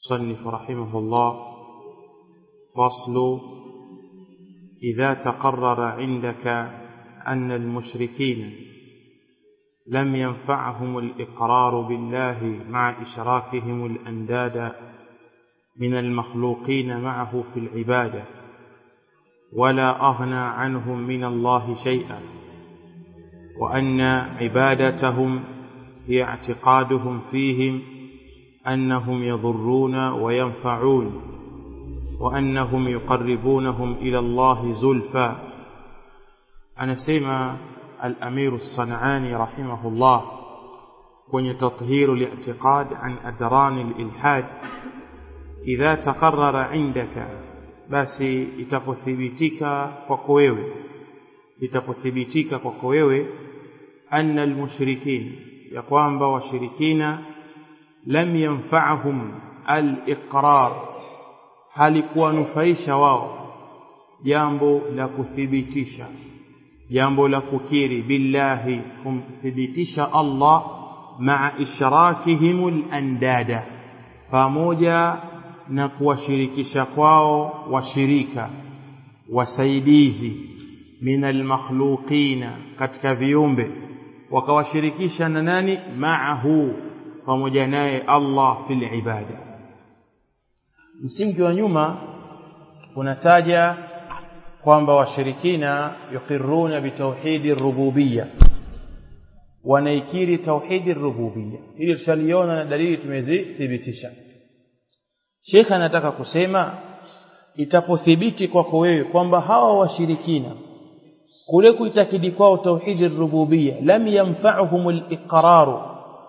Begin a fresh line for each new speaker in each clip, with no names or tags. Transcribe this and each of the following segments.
صنف رحمه الله فصل إذا تقرر عندك أن المشركين لم ينفعهم الإقرار بالله مع إشراكهم الأنداد من المخلوقين معه في العبادة ولا أغنى عنهم من الله شيئا وأن عبادتهم هي اعتقادهم فيهم أنهم يضرون وينفعون وأنهم يقربونهم إلى الله زلفى anasema al-Amir as-San'ani rahimahullah kwenye tathhiru al-i'tiqad an adran al-ilhad idha taqarrara indaka basi itapothibitika kwako wewe itapothibitika kwako wewe anna al-mushrikin ya kwamba washirikina lam yanfa'hum al-iqrar halikuwanufaisha wao jambo la kuthibitisha jambo la kukiri billahi kumthibitisha Allah maa ishrakihim al-andada pamoja na kuwashirikisha kwao washirika wasaidizi min almakhluqina katika viumbe wakawashirikisha na nani maahu pamoja naye Allah fil ibada msingi wa nyuma unataja kwamba washirikina yuqirruna bitauhidi rububiyya wanaikiri tauhidi rububiyya hili tushaliona na dalili tumezithibitisha Sheikh anataka kusema itapothibiti kwako wewe kwamba hawa washirikina kule kuitakidi kwao tauhidi rububiyya lam yanfa'uhum al-iqraru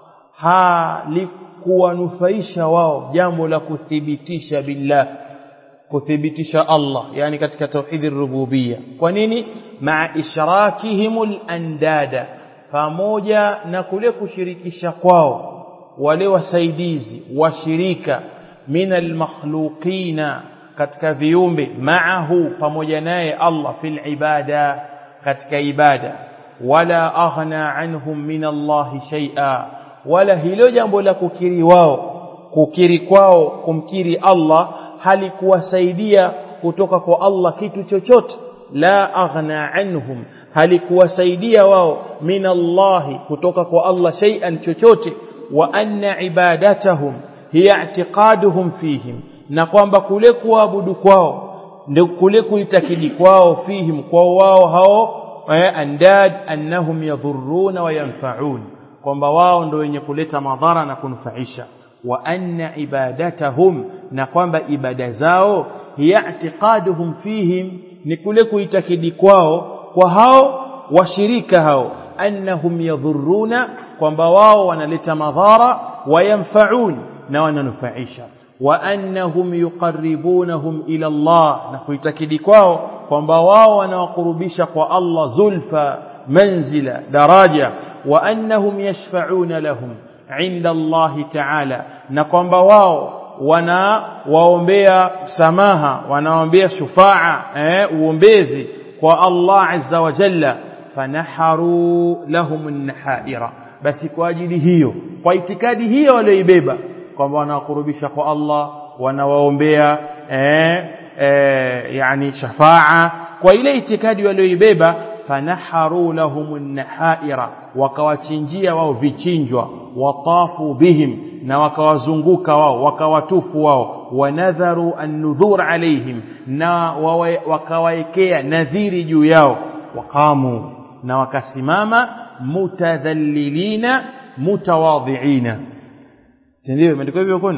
halikuwanufaisha wao jambo la kuthibitisha billah kuthibitisha Allah yani katika tauhidi rububiyya kwa nini maa ishrakihimul andada pamoja na kule kushirikisha kwao wale wasaidizi washirika minal makhluqina katika viumbe maahu pamoja naye Allah fil ibada katika ibada wala aghna anhum min Allah shay'a wala hilo jambo la kukiri wao kukiri kwao kumkiri Allah halikuwasaidia kutoka kwa Allah kitu chochote la aghna anhum halikuwasaidia wao min Allah kutoka kwa Allah shay'an chochote wa anna ibadatahum hiya i'tiqaduhum fihim na kwamba kule kuabudu kwao ndio kule kuitakidi kwao fihim kwa wao hao andad annahum yadhurruna wa yanfa'un kwamba wao ndio wenye kuleta madhara na kunufaisha wa anna ibadatahum na kwamba ibada zao hiya i'tiqaduhum fihim ni kule kuitakidi kwao kwa hao washirika hao annahum yadhurruna kwamba wao wanaleta madhara wayanfaun na wananufaisha wa annahum yuqarribunahum ila Allah na kuitakidi kwao kwamba wao wanawakurubisha kwa Allah zulfa manzila daraja wa annahum yashfa'una lahum inda Allah ta'ala na kwamba wao wanawaombea samaha wanaombea shufaa eh uombezi kwa Allah azza wa jalla fanaharu lahum an-nahaira basi kwa ajili hiyo kwa itikadi hiyo walioibeba kwamba wanawakurubisha kwa Allah wanawaombea eh, eh, yani shafaa kwa ile itikadi walioibeba fanaharu lahum an-nahaira wakawachinjia wao vichinjwa watafu bihim na wakawazunguka wao wakawatufu wao wanadharu an-nudhur alaihim na wakawaekea nadhiri juu yao waqamu na wakasimama mutadhallilina mutawadhiina si ndio imeandikwa hivyo kwenu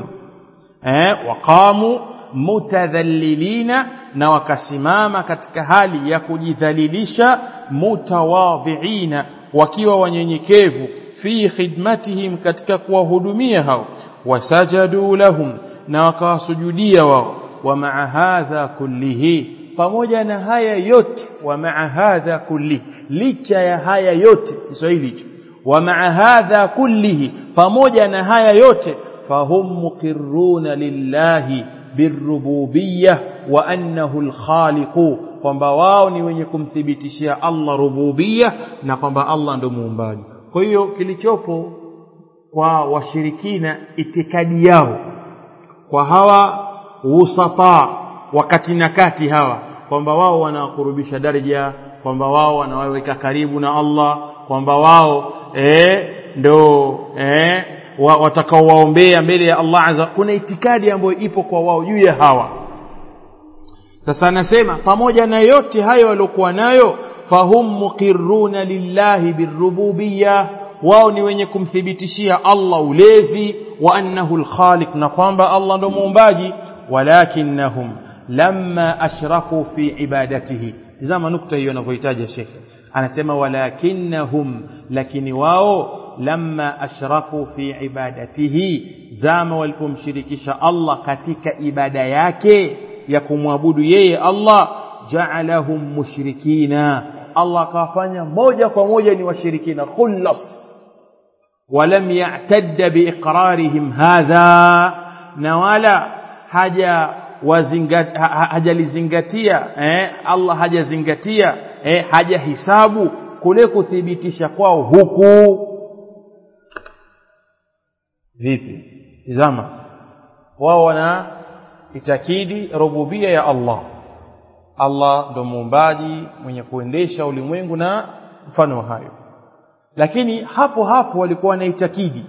eh waqamu mutadhallilina na wakasimama katika hali ya kujidhalilisha mutawadhiina wakiwa wanyenyekevu fi khidmatihim katika kuwahudumia hao wasajadu lahum na wakawasujudia wao wa maa hadha kullihi pamoja na haya yote wa maa hadha kullihi licha ya haya yote Kiswahili hicho wa maa hadha kullihi pamoja na haya yote fahum muqirruna lillahi birububiyyah wa annahu alkhaliqu kwamba wao ni wenye kumthibitishia Allah rububiyya na kwamba Allah ndo muumbaji kwa hiyo kilichopo kwa washirikina itikadi yao kwa hawa wusata wakati na kati hawa kwamba wao wanawakurubisha daraja kwamba wao wanawaweka karibu na Allah kwamba wao eh, ndo eh, wa, watakaowaombea mbele ya Allah azza kuna itikadi ambayo ipo kwa wao juu ya hawa sasa anasema pamoja na yote hayo waliokuwa nayo fahum muqirruna lillahi birububiyya wao ni wenye kumthibitishia Allah ulezi wa annahu alkhaliq na kwamba Allah ndo muumbaji walakinnahum lamma ashraku fi ibadatihi tazama nukta hiyo anavyohitaja shekhe anasema walakinnahum lakini wao lamma ashraku fi ibadatihi zama walipomshirikisha Allah katika ibada yake ya kumwabudu yeye Allah ja'alahum mushrikina Allah akawafanya moja kwa moja ni washirikina khullas ولم يعتد بإقرارهم هذا نوالا حاجة hajalizingatia eh, Allah hajazingatia eh, hajahisabu kule kuthibitisha kwao huku vipi tizama wao wana itakidi rububia ya Allah Allah ndo muumbaji mwenye kuendesha ulimwengu na mfano hayo lakini hapo hapo walikuwa wanaitakidi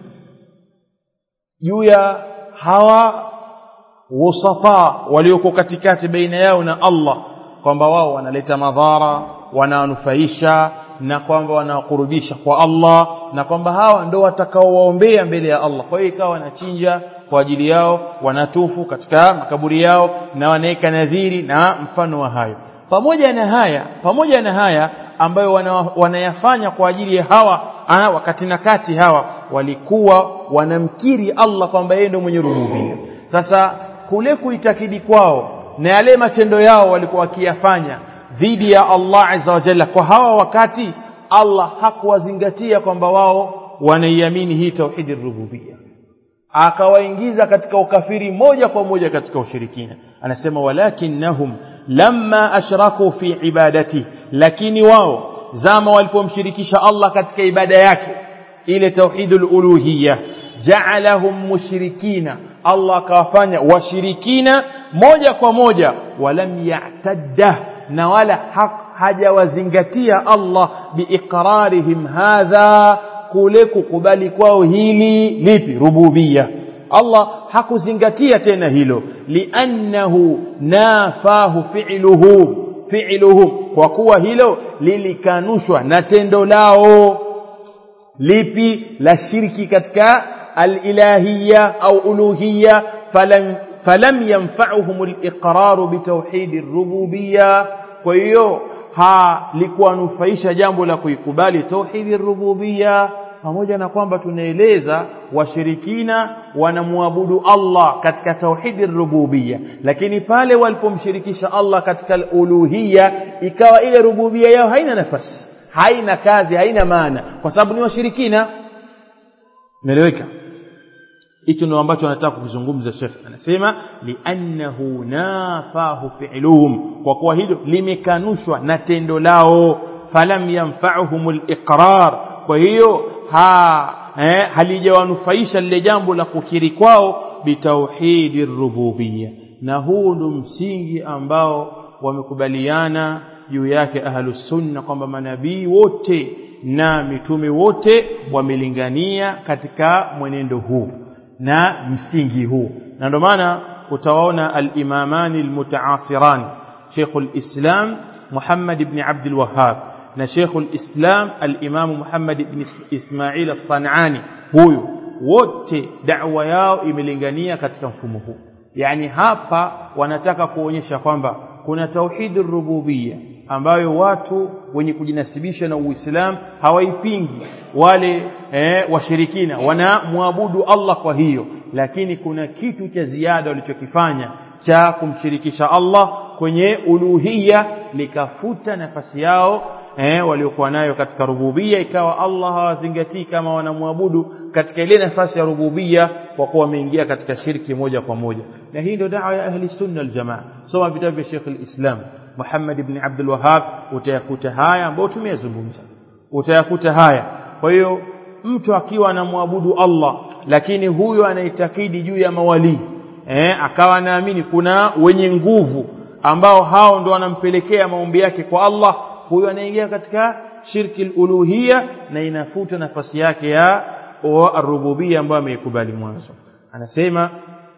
juu ya hawa wasata walioko katikati baina yao na Allah kwamba wao wanaleta madhara wananufaisha na kwamba wanakurubisha kwa Allah na kwamba hawa ndo watakaowaombea mbele ya Allah kwa hiyo ikawa wanachinja kwa ajili yao wanatufu katika makaburi yao na wanaweka nadhiri na mfano wa hayo pamoja na haya pamoja na haya ambayo wana, wanayafanya kwa ajili ya hawa ana, wakati na kati hawa walikuwa wanamkiri Allah kwamba yeye ndio mwenye rububia sasa kule kuitakidi kwao na yale matendo yao walikuwa wakiyafanya dhidi ya Allah azza wa jalla kwa hawa wakati Allah hakuwazingatia kwamba wao wanaiamini hii tauhidi rububia akawaingiza katika ukafiri moja kwa moja katika ushirikina anasema walakinnahum lamma ashraku fi ibadati lakini wao zama walipomshirikisha Allah katika ibada yake ile tauhidul uluhiyya ja'alahum mushrikina Allah akawafanya washirikina moja kwa moja walam ya'tadda na wala hajawazingatia Allah biiqrarihim hadha kule kukubali kwao hili lipi rububia Allah hakuzingatia tena hilo liannahu nafahu fi'luhu fi'luhu kwa kuwa hilo lilikanushwa na tendo lao lipi la shirki katika alilahiyya au uluhiyya falam falam yanfa'uhum aliqrar bitawhid ar-rububiyya kwa hiyo halikuwanufaisha jambo la kuikubali tauhid ar-rububiyya pamoja na kwamba tunaeleza washirikina wanamwabudu Allah katika tauhidi rububia lakini pale walipomshirikisha Allah katika uluhia ikawa ile rububia yao haina nafasi haina kazi haina maana kwa sababu ni washirikina naeleweka hicho ndio ambacho anataka kukizungumza Sheikh anasema li'annahu nafahu fi'luhum kwa kuwa hilo limekanushwa na tendo lao falam yanfa'uhum al-iqrar kwa hiyo ha eh, halijawanufaisha lile jambo la kukiri kwao bitauhidi rububia na huu ndo msingi ambao wamekubaliana juu yake ahlus sunna kwamba manabii wote na mitume wote wamelingania katika mwenendo huu na msingi huu na ndio maana utawaona al-imamani al-mutaasiran Sheikhul Islam Muhammad ibn Abdul Wahhab na Sheikhul Islam al-Imam Muhammad ibn Ismail as-Sanani huyu wote da'wa yao imelingania katika mfumo huu yani hapa wanataka kuonyesha kwamba kuna tauhid rububia ambayo watu wenye kujinasibisha na Uislamu hawaipingi wale eh, washirikina wanamwabudu Allah kwa hiyo lakini kuna kitu cha ziada walichokifanya cha kumshirikisha Allah kwenye uluhia likafuta nafasi yao eh, waliokuwa nayo katika rububia ikawa Allah hawazingatii kama wanamwabudu katika ile nafasi ya rububia kwa kuwa wameingia katika shirki moja kwa moja na hii ndio dawa ya ahli sunna wal jamaa soma vitabu vya Sheikh al-Islam Muhammad ibn Abdul Wahhab utayakuta haya ambayo tumeyazungumza utayakuta haya kwa hiyo mtu akiwa anamwabudu Allah lakini huyo anaitakidi juu ya mawali eh, akawa anaamini kuna wenye nguvu ambao hao ndo wanampelekea maombi yake kwa Allah huyo anaingia katika shirki uluhia na inafuta nafasi yake ya rububia ambayo ameikubali mwanzo anasema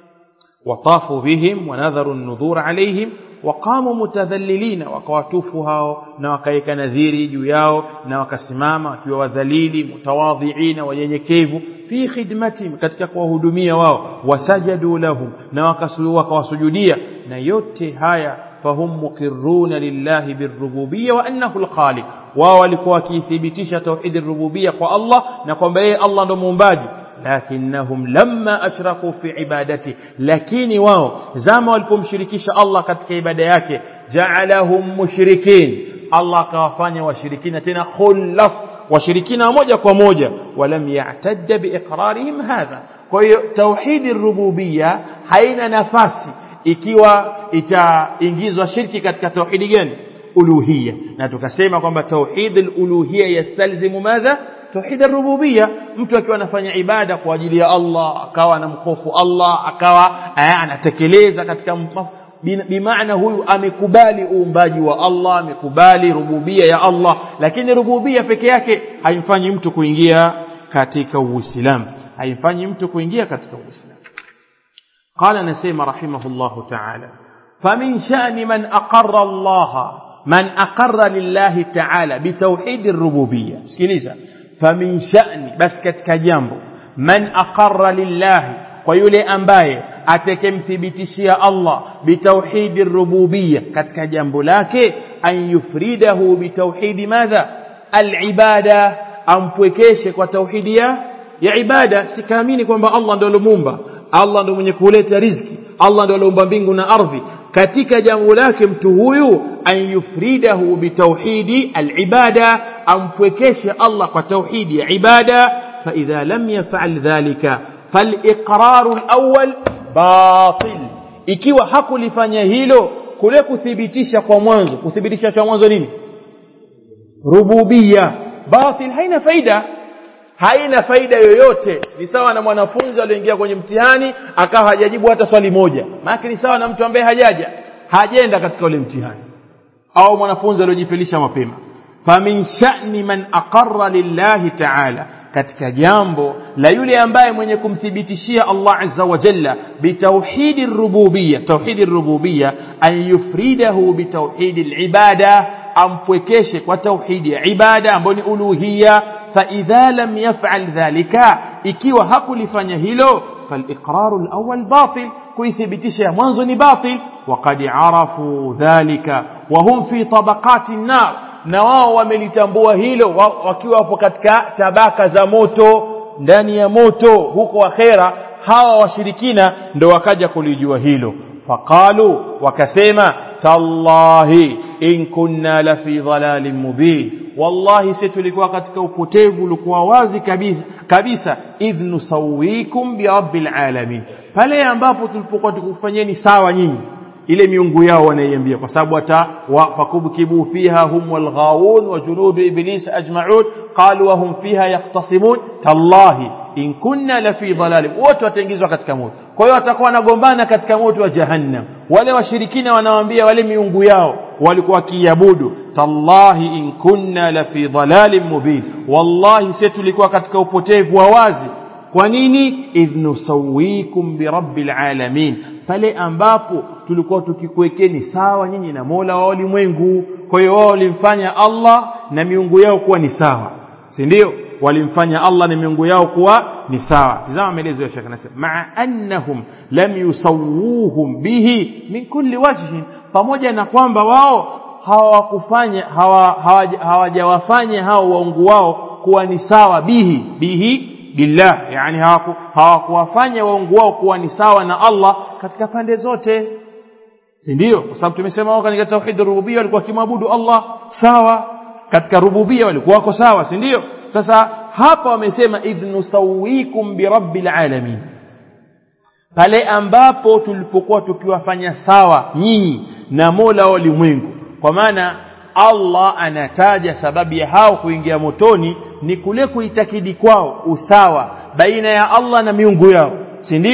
watafu bihim wanadharu an-nudhur alaihim waqamu mutadhallilina wakawatufu hao na wakaweka nadhiri juu yao na wakasimama wakiwa wadhalili mutawadhiina wanyenyekevu fi khidmatihim katika kuwahudumia wao wasajadu lahum na wakawasujudia na yote haya fahum muqirruna lillahi birrububiyya wa annahu alkhaliq wao walikuwa wakithibitisha tauhid rububiyya kwa Allah na kwamba yeye Allah ndo muumbaji lakinnahum lamma ashraku fi ibadati lakini wao zama walipomshirikisha Allah katika ibada yake ja'alahum mushrikin Allah akawafanya washirikina tena khullas washirikina moja kwa moja walam ya'tadda biiqrarihim hadha kwa hiyo tauhidi rububiyya haina nafasi ikiwa itaingizwa shirki katika tauhidi gani uluhiyya na tukasema kwamba tauhid al-uluhiyya yastalzimu madha tauhid ar-rububiyya mtu akiwa anafanya ibada kwa ajili ya Allah akawa anamhofu Allah akawa anatekeleza katika bimaana huyu amekubali uumbaji wa Allah amekubali rububia ya Allah lakini rububia peke yake haimfanyi mtu kuingia katika uislamu haimfanyi mtu kuingia katika uislamu قال نسيم رحمه الله تعالى فمن شأن من أقر الله من أقر لله تعالى بتوحيد الربوبية سكيليزا فمن شأن بس كتك جنبه من أقر لله ويولي أنباye atakemthibitishia Allah bitauhidi rububiyya katika jambo lake an yufridahu bitauhidi madha alibada ampwekeshe kwa tauhidi ya ya ibada sikaamini kwamba Allah ndio alimuumba Allah ndio mwenye kuleta riziki Allah ndio aliumba mbingu na ardhi katika jambo lake mtu huyu an yufridahu bitauhidi alibada ampwekeshe Allah kwa tauhidi ya ibada fa idha lam yaf'al dhalika فالإقرار الأول باطل ikiwa hakulifanya hilo kule kuthibitisha kwa mwanzo kuthibitisha cha mwanzo nini rububia batil haina faida haina faida yoyote ni sawa na mwanafunzi aliyoingia kwenye mtihani akawa hajajibu hata swali moja maana ni sawa na mtu ambaye hajaja hajenda katika ule mtihani au mwanafunzi aliyojifilisha mapema famin sha'ni man aqarra lillahi ta'ala katika jambo la yule ambaye mwenye kumthibitishia Allah azza wa jalla bitauhidi rububiyya tauhidi rububiyya an yufridahu bitauhidi alibada ampwekeshe kwa tauhidi ya ibada ambayo ni uluhiyya fa idha lam yaf'al dhalika ikiwa hakulifanya hilo faliqraru alawwal batil kuithibitisha ya mwanzo ni batil waqad arafu dhalika wa hum fi tabaqati an-nar na wao wamelitambua hilo wakiwa wapo katika tabaka za moto ndani ya moto huko akhera hawa washirikina ndo wakaja kulijua hilo faqalu wakasema tallahi in kunna la fi dhalalin mubin wallahi sisi tulikuwa katika upotevu ulikuwa wazi kabisa kabisa idh nusawikum bi rabbil alamin pale ambapo tulipokuwa tukufanyeni sawa nyinyi ile miungu yao wanaiambia kwa sababu hata fakubkibu fiha hum walghawun wa junudu iblis ajma'un qalu wa hum fiha yaqtasimun tallahi in kunna la fi dhalalin wote wataingizwa katika moto kwa hiyo watakuwa wanagombana katika moto wa jahannam wale washirikina wanawaambia wale miungu yao walikuwa wakiabudu tallahi in kunna la fi dhalalin mubin wallahi sisi tulikuwa katika upotevu wa wazi kwa nini idh nusawikum birabbil alamin pale ambapo tulikuwa tukikuwekeni sawa nyinyi na Mola wa ulimwengu kwa hiyo wao walimfanya Allah na miungu yao kuwa ni sawa si ndio walimfanya Allah na miungu yao kuwa ni sawa tazama maelezo ya Sheikh anasema ma'a annahum lam yusawuhum bihi min kulli wajhin pamoja na kwamba wao hawakufanya hawajawafanya hao waungu wao kuwa ni sawa bihi bihi billah yani hawakuwafanya waungu wao kuwa ni sawa na Allah katika pande zote si ndio kwa sababu tumesema wao katika tauhid rububia walikuwa kimwabudu Allah sawa katika rububia walikuwa wako sawa si ndio sasa hapa wamesema idh nusawikum birabbil alamin pale ambapo tulipokuwa tukiwafanya sawa nyinyi na Mola wa ulimwengu kwa maana Allah anataja sababu ya hao kuingia motoni ni kule kuitakidi kwao usawa baina ya Allah na miungu yao si ndio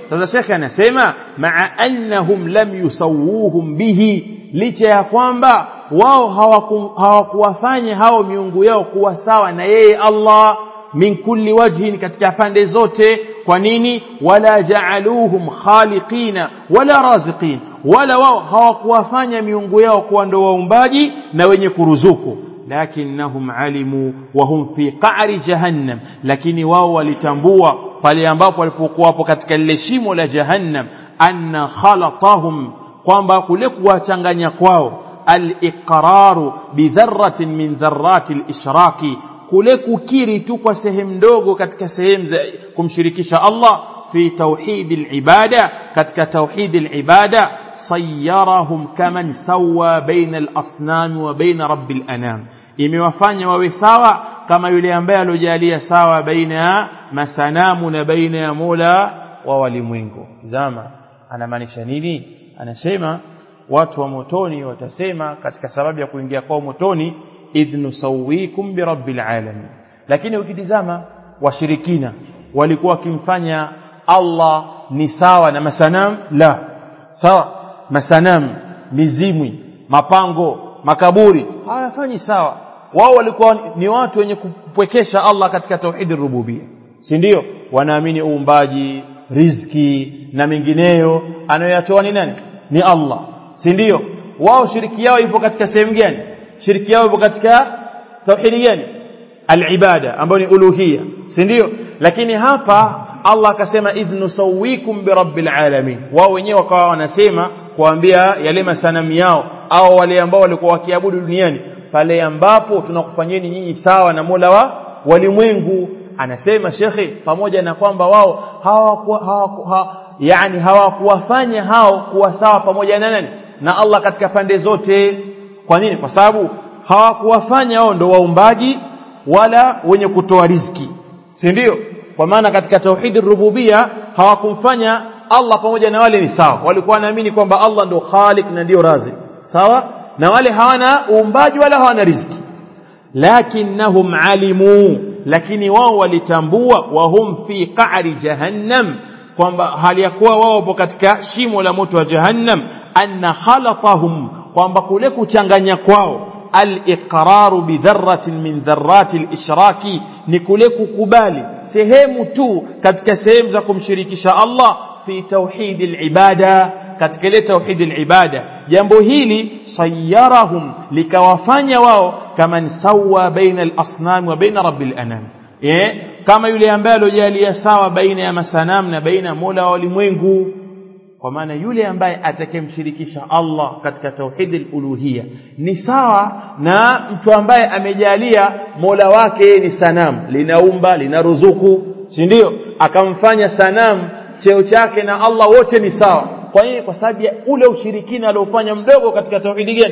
sasa shekhe anasema maa annahum lam yusawuhum bihi licha ya kwamba wao hawakuwafanya hao miungu yao kuwa sawa na yeye Allah min kulli wajhin katika pande zote kwa nini wala jaaluhum khaliqina wala raziqin wala wao hawakuwafanya miungu yao kuwa ndo waumbaji na wenye kuruzuku lakinnahum alimu wa hum fi qa'ri jahannam lakini wao walitambua pale ambapo walipokuwapo katika lile shimo la jahannam anna khalatahum kwamba kule kuwachanganya kwao al-iqraru bidharratin min dharrati al-ishraki kule kukiri tu kwa sehemu ndogo katika sehemu za kumshirikisha Allah fi tauhid al-ibada katika tauhid al-ibada sayyarahum kaman sawa baina al-asnam wa baina rabbil anam imewafanya wawe sawa kama yule ambaye alojalia sawa baina ya masanamu na baina ya Mola wa walimwengu zama anamaanisha nini anasema watu wa motoni watasema katika sababu ya kuingia kwao motoni idh nusawikum birabbil alamin lakini ukitizama washirikina walikuwa wakimfanya Allah ni sawa na masanam la sawa masanam mizimwi mapango makaburi hawafanyi sawa wao walikuwa ni watu wenye kupwekesha Allah katika tauhid rububia si ndio wanaamini uumbaji riziki na mengineyo anayoyatoa ni nani ni Allah si ndio wao shiriki yao ipo katika sehemu gani shiriki yao ipo katika tauhidi gani alibada ambayo ni uluhia si ndio lakini hapa Allah akasema idh nusawikum birabbil alamin wao wenyewe wakawa wanasema kuambia yale masanamu yao au wale ambao walikuwa wakiabudu duniani pale ambapo tunakufanyeni nyinyi sawa na Mola wa walimwengu anasema shekhe pamoja na kwamba wao hawakuwa hawaku, ha, yani hawakuwafanya hao kuwa sawa pamoja na nani na Allah katika pande zote kwa nini kwa sababu hawakuwafanya wao ndo waumbaji wala wenye kutoa riziki si ndio kwa maana katika tauhidi rububia hawakumfanya Allah pamoja na wale ni sawa walikuwa wanaamini kwamba Allah ndo khaliq na ndio razik sawa na wale hawana uumbaji wala hawana riziki lakinnahum alimu lakini wao walitambua wahum fi qa'ri jahannam kwamba hali ya kuwa wao wapo katika shimo la moto wa jahannam anna khalatahum kwamba kule kuchanganya kwao al-iqraru bi dharratin min dharrati al-ishraki ni kule kukubali sehemu tu katika sehemu za kumshirikisha Allah fi tauhid al-ibada katika ile tauhid al-ibada jambo hili sayyarahum likawafanya wao kama sawa baina al-asnam wa baina rabbil anam eh kama yule ambaye alojalia sawa baina ya masanam na baina Mola wa ulimwengu kwa maana yule ambaye atakemshirikisha Allah katika tauhid al-uluhiyya ni sawa na mtu ambaye amejalia Mola wake ni sanamu linaumba linaruzuku si ndio akamfanya sanamu cheo chake na Allah wote ni sawa kwa nini kwa sababu ya ule ushirikina aliofanya mdogo katika tauhidi gani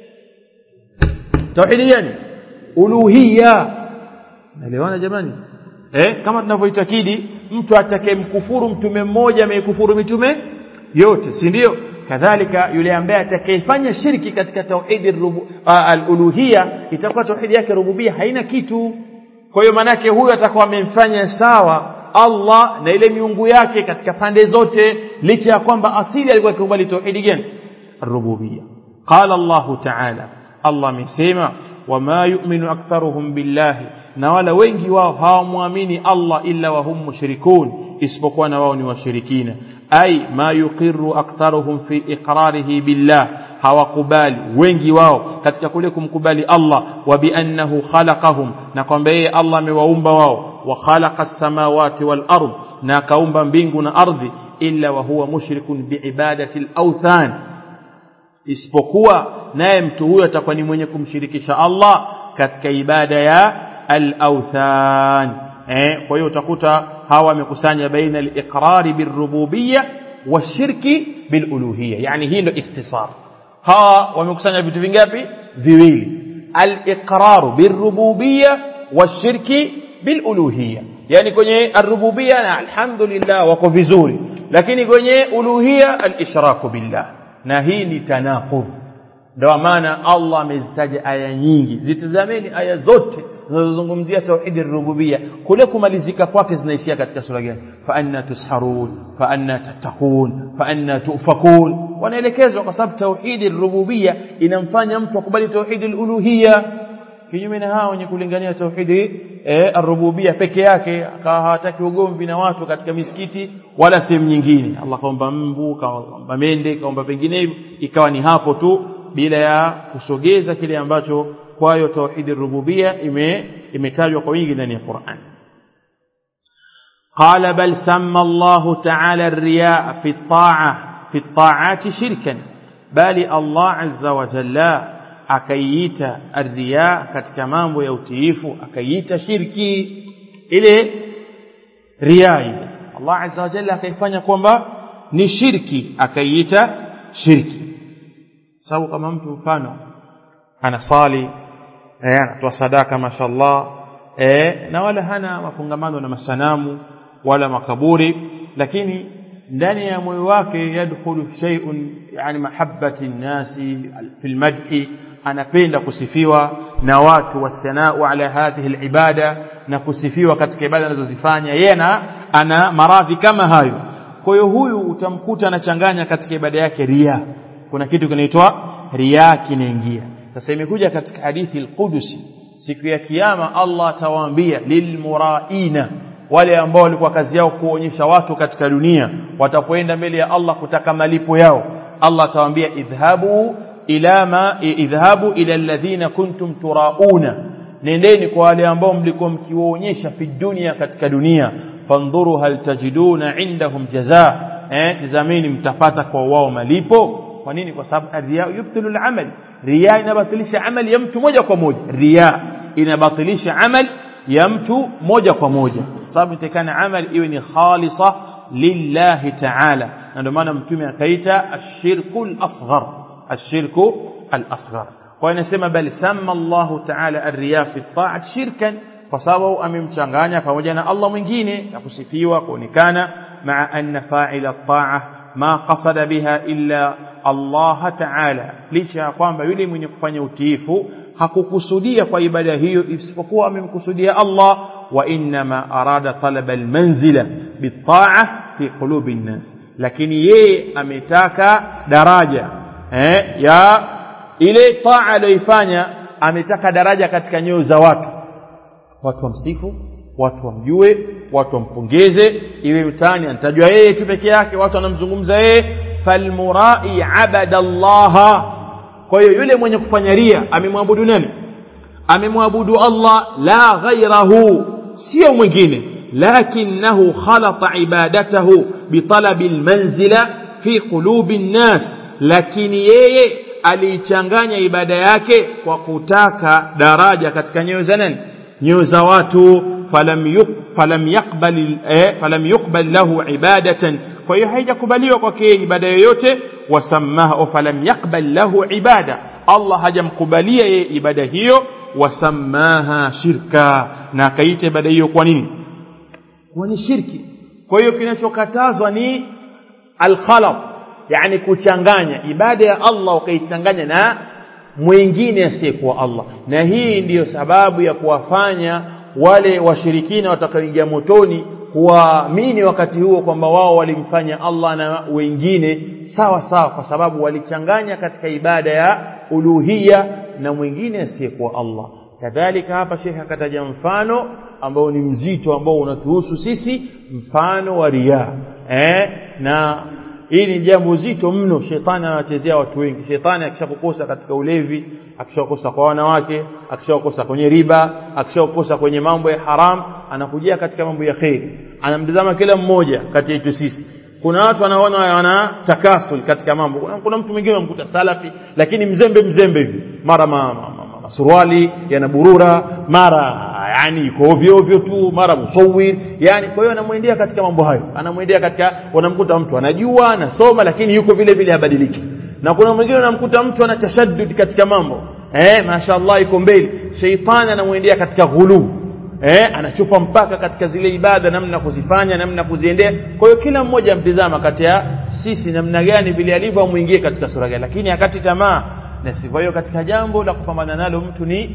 tauhidi gani uluhiyya naelewana jamani eh kama tunavyoitakidi mtu atakayemkufuru mtume mmoja ameikufuru mitume yote si ndio kadhalika yule ambaye atakayefanya shirki katika tauhidi al-uluhiyya itakuwa tauhidi yake rububia haina kitu kwa hiyo manake huyo atakuwa amemfanya sawa Allah na ile miungu yake katika pande zote licha ya kwamba asili alikuwa akikubali tauhidi gani rububia qala Allah ta'ala Allah amesema wama yu'minu aktharuhum billahi na wala wengi wao hawamwamini Allah illa wahum mushrikun isipokuwa na wao ni washirikina ay ma yuqirru aktharuhum fi iqrarihi billah hawakubali wengi wao katika kule kumkubali Allah wa biannahu khalaqahum na kwamba yeye Allah amewaumba wao wa khalaqa as-samawati wal ard na kaumba mbingu na ardhi illa wa huwa mushrikun biibadati al-awthan isipokuwa naye mtu huyo atakuwa ni mwenye kumshirikisha Allah katika ibada ya al-awthan eh kwa hiyo utakuta hawa wamekusanya baina al-iqrari birububiyya washirki biluluhiyya yani hii ndio ikhtisar hawa wamekusanya vitu vingapi viwili al-iqraru birububiyya washirki biluluhiyya yani kwenye ar-rububiyya na alhamdulillah wako vizuri lakini kwenye uluhiyya al-ishraku billah na hii ni tanaqud ndio maana Allah amezitaja aya nyingi zitazameni aya zote zinazozungumzia tauhidi rububia kule kumalizika kwake zinaishia katika sura gani fa anna tusharun fa anna tattaqun fa anna tufakun wanaelekezwa kwa sababu tauhidi rububia inamfanya mtu akubali tauhidi uluhia kinyume na hao wenye kulingania tauhidi eh, arububia peke yake akawa hawataki ugomvi na watu katika misikiti wala sehemu nyingine Allah kaomba mbu kaomba mende kaomba penginevyo ikawa ni hapo tu bila ya kusogeza kile ambacho kwayo tauhidi rububia ime imetajwa kwa wingi ndani ya Qur'an قال بل سمى الله تعالى الرياء في الطاعة في الطاعات شركا بل الله عز وجل akaiita arria katika mambo ya utiifu akaiita shirki ile ria ile Allah azza wa jalla akaifanya kwamba ni shirki akaiita shirki sababu kama mtu mfano anasali eh anatoa sadaka mashallah eh na wala hana mafungamano na masanamu wala makaburi lakini ndani ya moyo wake yadkhulu shay'un yani mahabbati nnasi fil madhi anapenda kusifiwa na watu wathanau ala hadhihi alibada na kusifiwa katika ibada anazozifanya yeye na ana maradhi kama hayo kwa hiyo huyu utamkuta anachanganya katika ibada yake ria kuna kitu kinaitwa ria kinaingia sasa imekuja katika hadithi al-Qudusi siku ya kiyama Allah atawaambia lilmuraina wale ambao walikuwa kazi yao kuonyesha watu katika dunia watapoenda mbele ya Allah kutaka malipo yao Allah atawaambia idhhabu ila ma idhhabu ila alladhina kuntum turauna nendeni kwa wale ambao mlikuwa mkiwaonyesha fi dunia katika dunia fandhuru hal tajiduna indahum jazaa eh tazameni mtapata kwa wao malipo kwa nini kwa sababu riya yubtilu al-amal riya inabatilisha amali ya mtu moja kwa moja riya inabatilisha amali ya mtu moja kwa moja sababu itakana amali iwe ni khalisa lillahi ta'ala na ndio maana mtume akaita ashirku al-asghar ashirku al-asghar kwa inasema bali sama Allah ta'ala ar-riya fi at shirkan kwa sababu amemchanganya pamoja na Allah mwingine na kusifiwa kuonekana maa anna fa'ila at-ta'a ma qasada biha illa Allah ta'ala licha ya kwamba yule mwenye kufanya utiifu hakukusudia kwa ibada hiyo isipokuwa amemkusudia Allah wa inma arada talaba almanzila bitaa fi qulubi nnas lakini yeye ametaka daraja eh, ya ile taa aliyoifanya ametaka daraja katika nyoyo za watu watu wamsifu watu wamjue watu wampongeze iwe mtani anatajwa yeye tu peke yake watu wanamzungumza yeye falmurai abada Allah kwa hiyo yule mwenye kufanya ria amemwabudu nani amemwabudu Allah la ghairahu sio mwingine lakinahu khalata ibadatahu bitalabi almanzila fi qulubi nnas lakini yeye aliichanganya ibada yake kwa kutaka daraja katika nyoyo za nani nyoyo za watu falam yuk, falam yaqbal eh, falam yuqbal lahu ibadatan kwa hiyo haijakubaliwa kwake ibada yoyote wasamaha falam yaqbal lahu ibada Allah hajamkubalia yeye ibada hiyo wasamaha shirka na akaita ibada hiyo kwa nini kwa ni shirki kwa hiyo kinachokatazwa ni alkhalat yani kuchanganya ibada ya Allah ukaichanganya na mwingine asiyekuwa Allah na hii ndiyo sababu ya kuwafanya wale washirikina watakaoingia motoni kuamini wakati huo kwamba wao walimfanya Allah na wengine sawa sawa kwa sababu walichanganya katika ibada ya uluhia na mwingine asiyekuwa Allah kadhalika hapa shekhe akataja mfano ambao ni mzito ambao unatuhusu sisi mfano wa riya eh na hili ni jambo zito mno shetani anawachezea watu wengi shetani akishakukosa katika ulevi akishakukosa kwa wanawake akishakukosa kwenye riba akishakukosa kwenye mambo ya haram anakujia katika mambo ya kheri anamtazama kila mmoja kati yetu sisi kuna watu wanaona wana takasul katika mambo kuna, kuna mtu mwingine unamkuta salafi lakini mzembe mzembe hivi mara ma, ma, ma, masuruali yanaburura mara yani iko ovyo ovyo tu mara musawir yani kwa hiyo anamwendea katika mambo hayo anamwendea katika unamkuta mtu anajua anasoma lakini yuko vile vile habadiliki na kuna mwingine unamkuta mtu ana tashaddud katika mambo eh mashaallah iko mbele sheitani anamwendea katika ghulu eh anachupa mpaka katika zile ibada namna kuzifanya namna kuziendea kwa hiyo kila mmoja mtizama kati ya sisi namna gani vile alivyo muingie katika sura gani lakini akati tamaa na sivyo hiyo katika jambo la kupambana nalo mtu ni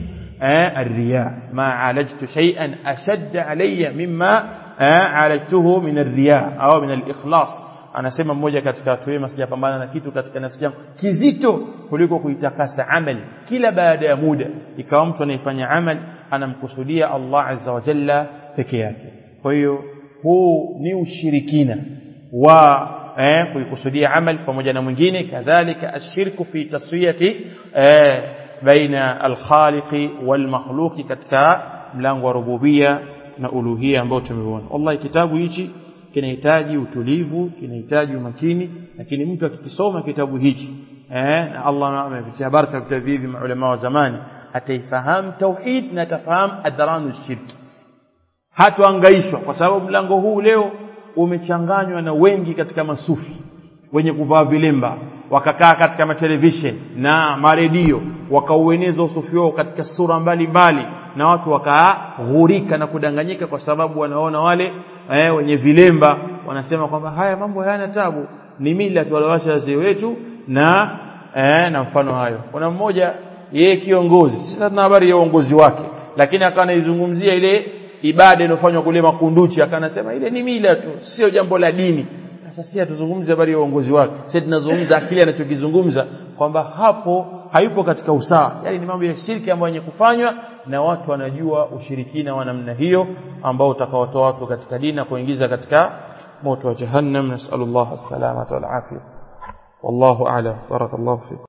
eh الرياء ما عالجت شيئا اشد علي مما عالجته من الرياء au min al-ikhlas anasema mmoja katika watu wema sijapambana na kitu katika nafsi yangu kizito kuliko kuitakasa amali kila baada ya muda ikawa mtu anayefanya amali anamkusudia Allah azza wa jalla peke yake kwa hiyo huu ni ushirikina wa eh, kuikusudia amal pamoja na mwingine kadhalika ashirku fi taswiyati eh, baina alkhaliqi walmakhluqi katika mlango wa rububia na uluhia ambao tumeona wallahi kitabu hichi kinahitaji utulivu kinahitaji umakini lakini mtu akikisoma kitabu hichi eh, na Allah amevitia baraka vitabu hivi maulama wa zamani ataifahamu tauhid na atafahamu adharanu shirki hatuangaishwa kwa sababu mlango huu leo umechanganywa na wengi katika masufi wenye kuvaa vilemba wakakaa katika matelevision na maredio wakaueneza usufi wao katika sura mbalimbali mbali, na watu wakaghurika na kudanganyika kwa sababu wanaona wale eh, wenye vilemba wanasema kwamba haya mambo hayana tabu ni mila tuwalawacha wazee wetu na eh, na mfano hayo kuna mmoja yeye kiongozi sasa tuna habari ya uongozi wake lakini akawa anaizungumzia ile ibada inofanywa kule makunduchi akanasema ile ni mila tu sio jambo la dini sasa si hatuzungumzi habari ya uongozi wake sasa tunazungumza akili anachokizungumza kwamba hapo hayupo katika usawa yani ni mambo ya shirki ambayo yenye kufanywa na watu wanajua ushirikina wa namna hiyo ambao utakaotoa watu katika dini na kuingiza katika moto wa jahannam nasallallahu alaihi wasallam wal afia wallahu a'lam barakallahu fikum